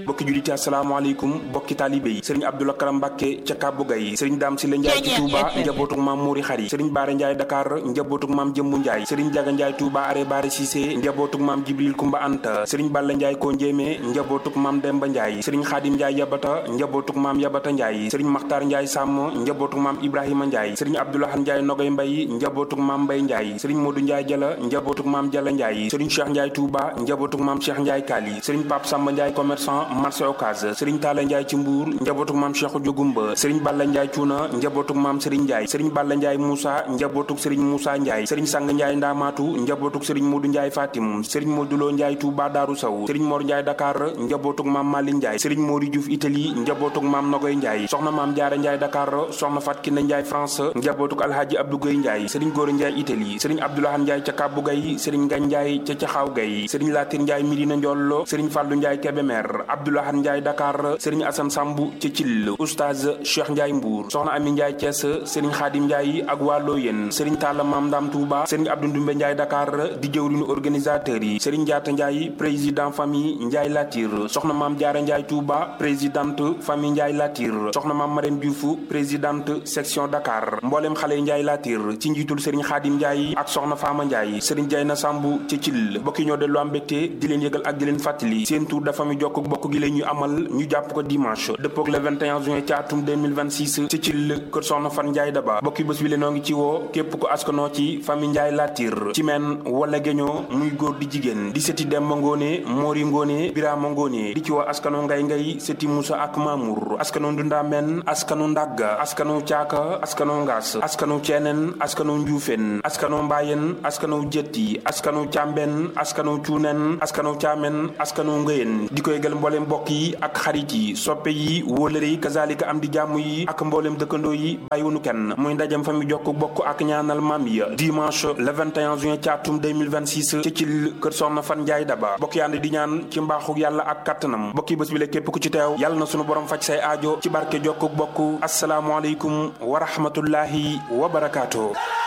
bokki juliti asalaamaaleykum bokki taalibe yi sëriñ Abdou Lakram Mbàkke ca Kàbbu Gay sëriñ Daam Sile Njaay ci Touba njabootuk maam Mouri Xari sëriñ Baara Njaay Dakar njabootuk maam Jëmbu Njaay sëriñ Jaga Njaay Touba are Baare Cissé njabootuk maam Jibril Kumba Anta sëriñ Balla Njaay ko njéemé njabootuk maam Demba Njaay sëriñ Xaadim Njaay Yabata njabootuk maam Yabata Njaay sëriñ Maxtaar Njaay Sàmm njabootuk maam Ibrahima Njaay sëriñ Abdoulahan Njaay Nogay Mbay njabootuk maam Mbay Njaay sëriñ Modou Njaay Jala njabootuk maam Jala Njaay sëriñ Cheikh Njaay Touba njabootuk maam Cheikh Njaay Kaali sëriñ Pape Samba Njaay commerçant marché Ocass sëriñ Talla Njaay ci Mbuur njabootuk maam Cheikh Jogumba sëriñ Balla Njaay Cuuna njabootuk maam Sëriñ Njaay sëriñ Balla Njaay Moussa njabootuk sëriñ Moussa Njaay sëriñ Sang Njaay Ndaamaatu njabootuk sëriñ Modou Njaay Fatim sëriñ Modou Lo Njaay Touba Daaru Saw sëriñ Mor Njaay Dakar njabootuk maam Mali Njaay sëriñ Mori Diouf Italie njabootuk maam Nogoy Njaay soxna maam Jaara Njaay Dakar soxna Fat Kine Njaay France njabootuk Alhaaji Abdou Gueye Njaay sëriñ Góora Njaay Italie sëriñ Abdoulahan Njaay ca Kabbu Gay sëriñ Ngañ Njaay ca Caxaaw Gay sëriñ Latir Njaay Mirina Njollo sëriñ Fàllu Njaay Kebemer Abdoulahan Njaay Dakar sëriñ Asan Sambu ca Cil Oustaz Cheikh Njaay Mbuur soxna Ami Njaay Cees sëriñ Xaadim Njaay ak waa Looyeen sëriñ Talla Maam Ndam Touba sëriñ Abdou Ndumbe Njaay Dakar di jëwriñu organisateur yi sëriñ Njaata Njaay président famille Njaay Latir soxna Maam Jaara Njaay Touba présidente famille Njaay Latir soxna Maam Marème Diouf présidente section Dakar mboolem xale Njaay Latir ci njiitul sëriñ Xaadim Njaay ak soxna Faama Njaay sëriñ Jayna Sambu ca Cil bokki ñoo dellu am mbégte di leen yëgal ak di leen fàttali seen tour de famille jokk bokk gi la ñu amal ñu jàpp ko dimanche dëppook le 21 juin ci atum 2026 ci Cil kër soxna Fan Njaay Daba bokki bés bi le noo ngi ci woo képp ko askanoo ci famille Njaay Latir ci men wala géñoo muy góor di jigéen di sëti Demba Ngóone Moori Ngóone Biraama Ngóone di ci woo askano Ngay Ngay sëti Musa ak Mamour askano Ndunda Men askano Ndagga askano Caaka askano Ngaas askano Ceeneen askano Njuufeen askano Mbaayeen askano Jëtti askano Càmbeen askano Cuuneen askano Caamen askano Ngëyeen di koy gël mboolem mbokk yi ak xarit yi soppe yi wóolëre yi kazalika am di jàmm yi ak mboolem dëkkandoo yi bàyyiwunu kenn muy ndajam fa mi jokk bokk ak ñaanal maam ya dimanche le 21 juin ci atum 2026 ci ci kër soxna fan njaay daba bokk yànd di ñaan ci mbaaxu yàlla ak kattanam bokki bés bi la képp ku ci teew yàlla na sunu borom faj say aajo ci barke jokk bokk asalaamualeykum wa rahmatullahi wa barakaatu